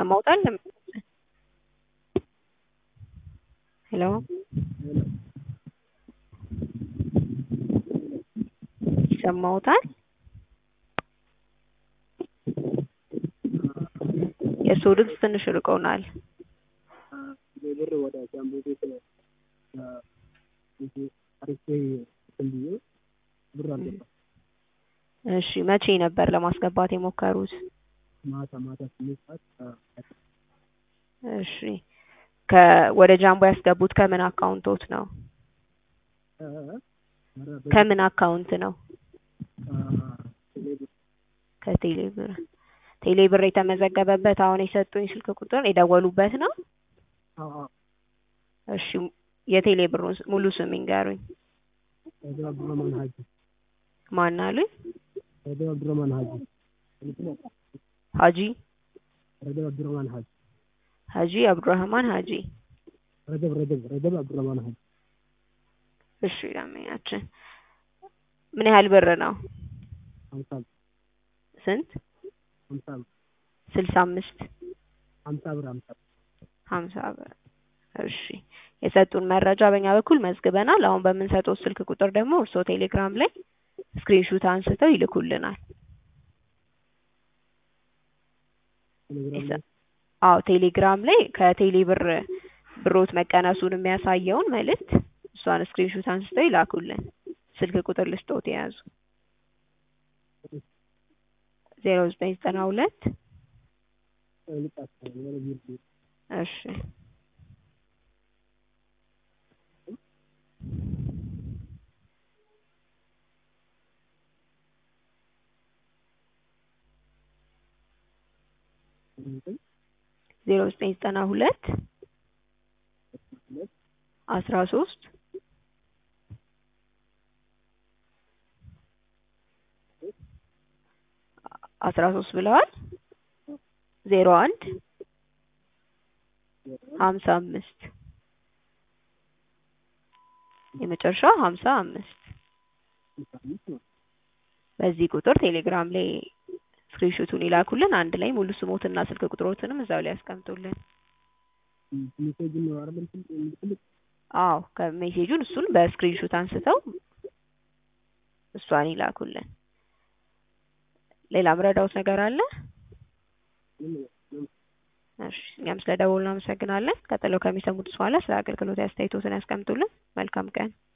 ይሰማዎታል? ሄሎ ይሰማዎታል? የእርስዎ ድምፅ ትንሽ ርቆናል። ብር ወደ ጃምቦ ቤት አርጌ እንትን ብዬ ብር አልገባም። እሺ መቼ ነበር ለማስገባት የሞከሩት? ማታ ማታ ስምንት ሰዓት እሺ ከ ወደ ጃምቦ ያስገቡት ከምን አካውንቶት ነው? ከምን አካውንት ነው? ከቴሌ ብር። ቴሌ ብር የተመዘገበበት አሁን የሰጡኝ ስልክ ቁጥር የደወሉበት ነው? እሺ የቴሌ ብሩን ስ- ሙሉ ስም ይንገሩኝ። ረጀብ አብዱረህማን ሀጂ ማን አሉኝ? ረጀብ አብዱረህማን ሀጂ ሀጂ ረጀብ አብዱረህማን ሀጂ ሀጂ አብዱራህማን ሀጂ። ረጀብ ረጀብ ረጀብ አብዱረህማን ሀጂ እሺ ደንበኛችን ምን ያህል ብር ነው? ሀምሳ ብር ስንት? ሀምሳ ብር ስልሳ አምስት ሀምሳ ብር ሀምሳ ብር ሀምሳ ብር። እሺ የሰጡን መረጃ በእኛ በኩል መዝግበናል። አሁን በምንሰጠው ስልክ ቁጥር ደግሞ እርስዎ ቴሌግራም ላይ ስክሪንሹት አንስተው ይልኩልናል። ቴሌግራም ላይ አዎ ቴሌግራም ላይ ከቴሌ ብር ብሮት መቀነሱን የሚያሳየውን መልእክት እሷን ስክሪንሹት አንስተው ይላኩልን። ስልክ ቁጥር ልስጥዎት የያዙ ዜሮ ዘጠኝ ዘጠና ሁለት ልጣቸው ወደ ቢር እሺ ዜሮ ዘጠኝ ዘጠና ሁለት አስራ ሶስት አስራ ሶስት ብለዋል ዜሮ አንድ ሀምሳ አምስት የመጨረሻው ሀምሳ አምስት በዚህ ቁጥር ቴሌግራም ላይ ስክሪንሾቱን ይላኩልን። አንድ ላይ ሙሉ ስሞትና ስልክ ቁጥሮትንም እዛው ላይ ያስቀምጡልን። ሜሴጅ ነው አይደል እንትን የምልክልህ አዎ ከሜሴጁን እሱን በስክሪንሾት አንስተው እሷን ይላኩልን። ሌላ ምረዳውት ነገር አለ? እሺ እኛም ስለ ደወሉ እናመሰግናለን። ቀጥለው ከሚሰሙት በኋላ ስለ አገልግሎት አስተያየቶትን ያስቀምጡልን። መልካም ቀን።